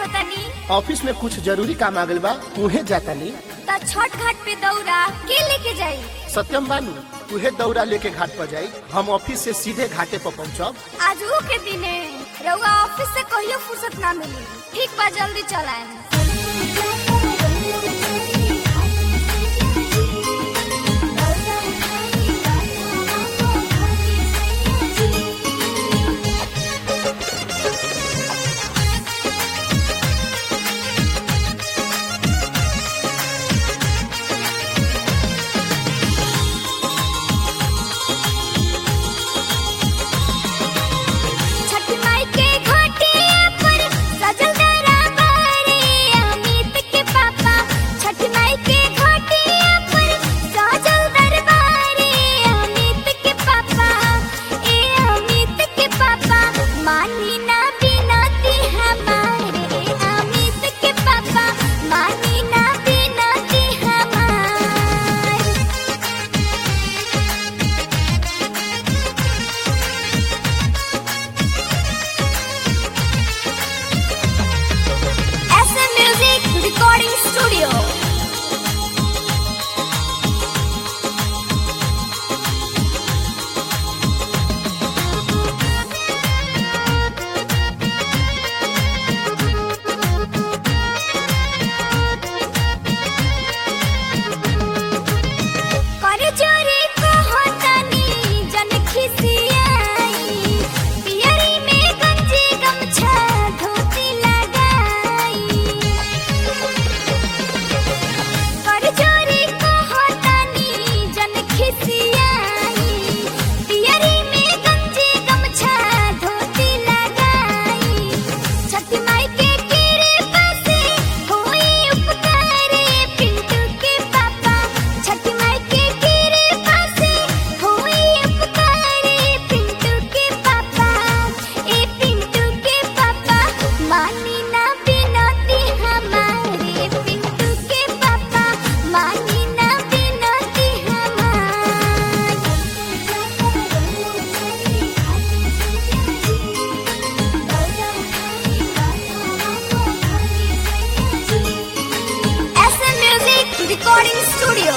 आवतनी ऑफिस में कुछ जरूरी काम आ गइल बा उहे जातानी त छठ घाट पे दौरा के लेके जाई सत्यम बानू उहे दौरा लेके घाट पर जाई हम ऑफिस से सीधे घाटे पर पहुंचब आज वो के दिने रउआ ऑफिस से कहियो फुर्सत ना मिली ठीक बा जल्दी चलाएं छठ माई के घाटिया पर सजल दरबारे अमित के पापा छठ माई के घाटिया पर सजल दरबारे अमित के पापा ए अमित के पापा मानी ना बिनती हमारे अमित के पापा मानी ना बिनती हमारे SM Music Recording Studio. कर जोरे कहतनी जन खिसियाई पियरी में गंजी गमछा धोती लगाई कर जोरे कहतनी जन खिसियाई पियरी में गंजी गमछा धोती लगाई छठ माई के कृपा से होई उपकारे पिंटू के पापा छठ माई के कृपा से होई उपकारे पिंटू के पापा ए पिंटू के पापा मानी ना बिनती हमारे पिंटू के पापा मानी ना बिनती हमारी SM Music Recording Studio.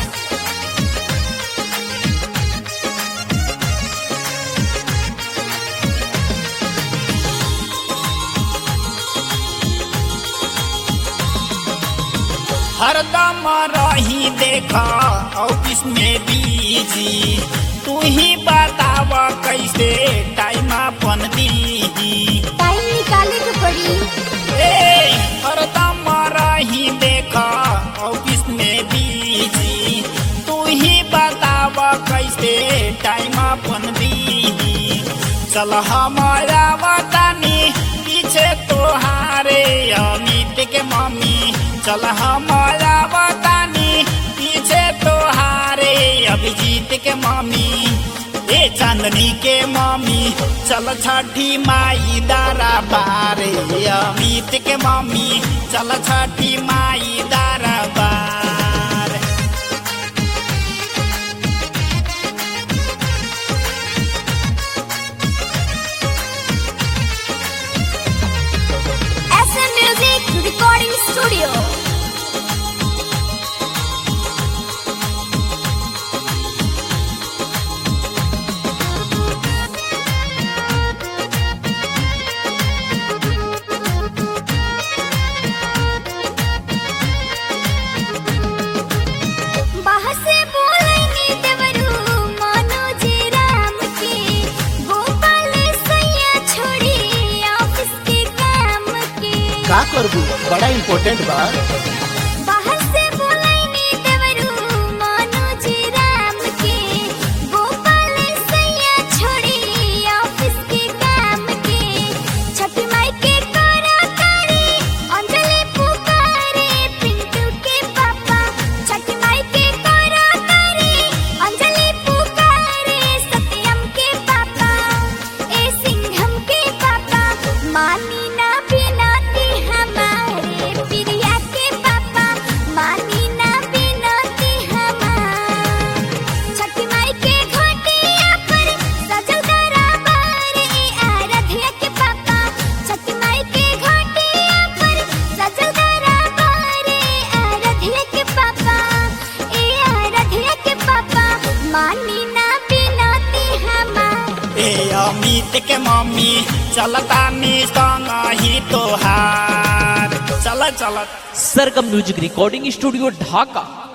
हरदम रही देखा ऑफिस में बिजी तू ही बताव कैसे टाइम अपन दीही टाइम निकाले के पड़ी ए हरदम रही देखा ऑफिस में बिजी तू ही बताव कैसे टाइम अपन दीही चल हमारा बतानी पीछे तोहारे अमित के मम्मी चल हमारा बतानी पीछे तोहारे अभिजीत के मम्मी ए चांदनी के मम्मी चल छठी माई दारा बारे अमित के मम्मी चल छठी माई दारा बार SM Music Recording Studio. बाहर से बोलेंगे देवरू मनोज राम के गोपाल सैया छोड़ी ऑफिस के काम के का करबू बड़ा इम्पोर्टेंट बा बाहर से बोलेंगे देवरू मनोज राम के गोपाल सैया छोड़ी ऑफिस के काम के छठ माई के करा तारे अंजलि पुकारे पिंटू के पापा छठ माई के करा तारे अंजलि पुकारे सत्यम के पापा ए सिंघम के पापा मानी ना बिनती हमारे प्रिया के पापा अमित के मम्मी चलता नी संग ही तोहार चल चल सरगम म्यूजिक रिकॉर्डिंग स्टूडियो ढाका